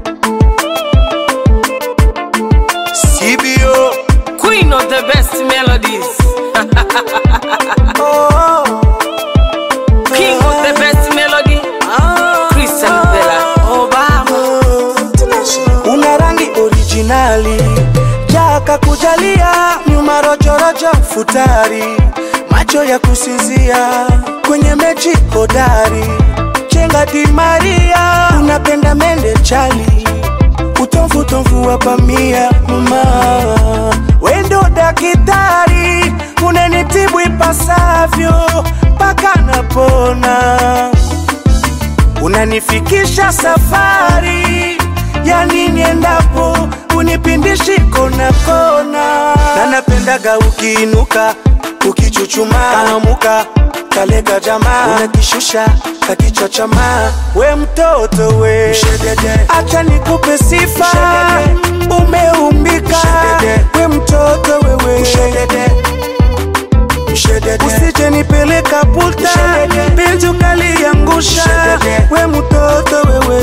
CBO. Queen of the best melodies. Oh, King of the best melody. Christian Bella. Obama. una rangi originali jaka kujalia nyuma rojorojo futari macho ya kusinzia kwenye mechi hodari chenga di maria unapenda mende chali utomfu tomfu wa pamia mama wendo dakitari unanitibu ipasavyo mpaka napona unanifikisha safari yani niendapo unipindishi kona kona na napendaga ukiinuka ukichuchuma kanamuka kalega jamaa unakishusha kakichochama we mtoto we acha nikupe sifa umeumbika we mtoto wewe usije nipeleka puta penzi ukaliangusha we mtoto wewe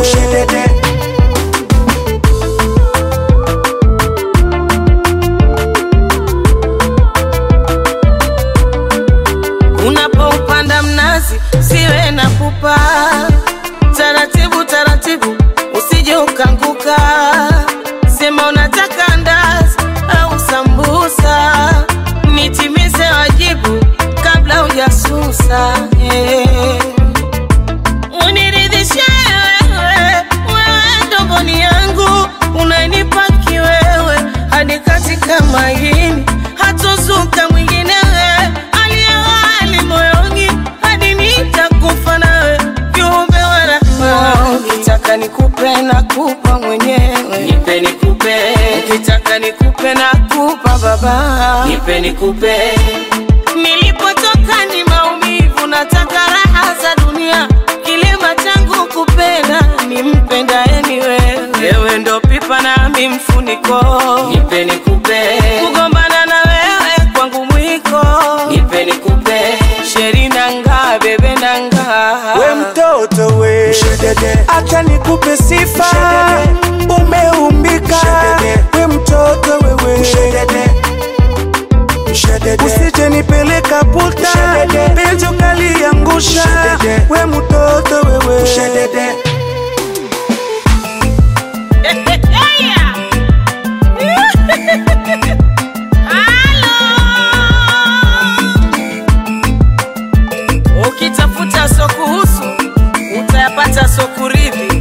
Unapoupanda mnazi siwe na pupa, taratibu taratibu, usije ukanguka. Sema unataka ndazi au sambusa, nitimize wajibu kabla hujasusa. eh. Uniridhishe wewe, wewe ndo mboni yangu, unanipa kiwewe hadi katika maini, hatozuka mwingine wewe, aliyewali moyoni hadi nitakufa nawe, viumbe wa rahma. Ukitaka nikupe na kupa mwenyewe, nipe nikupe. Ukitaka nikupe na kupa baba, nipe nikupe. Nilipotoka ni maumivu, nataka raha za dunia. Kilema changu kupenda, nimpendaye ni wewe. Wewe ndo pipa nami mfuniko, nipe nikupe. Kugombana na wewe kwangu mwiko, nipe nikupe. Sheri nanga bebe nanga, we mtoto we acha nikupe sifa umeumbika we mtoto wewe usije nipeleka puta penzi ukaliangusha we mtoto wewe Ukitafuta so kuhusu utayapata so kuridhi,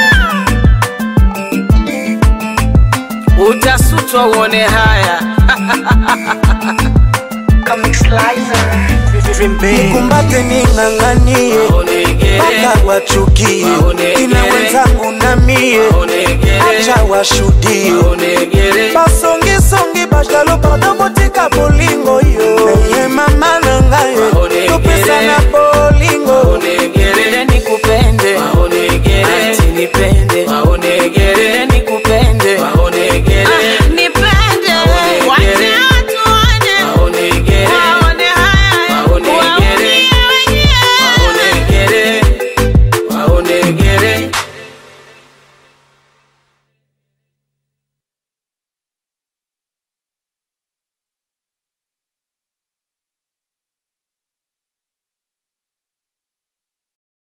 utasutwa uone haya. kumbate ning'ang'anie Maonege, mpaka wachukie Maonege. ina wenzangu na mie maonege, acha washudie maonege.